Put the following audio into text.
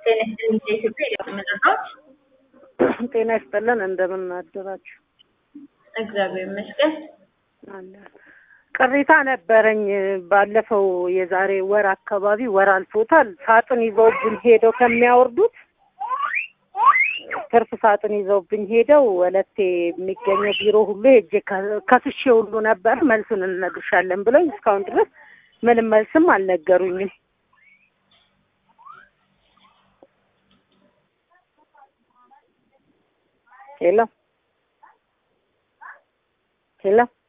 ጤና ይስጥልኝ ከኢትዮጵያ የመረዳት ጤና ይስጥልን። እንደምን አደራችሁ? እግዚአብሔር ይመስገን። አለን። ቅሬታ ነበረኝ። ባለፈው የዛሬ ወር አካባቢ ወር አልፎታል። ሳጥን ይዘውብኝ ሄደው ከሚያወርዱት ትርፍ ሳጥን ይዘውብኝ ሄደው ወለቴ የሚገኘው ቢሮ ሁሉ ሄጄ ከስሼ ሁሉ ነበር። መልሱን እንነግርሻለን ብለኝ እስካሁን ድረስ ምንም መልስም አልነገሩኝም። ሄሎ ሄሎ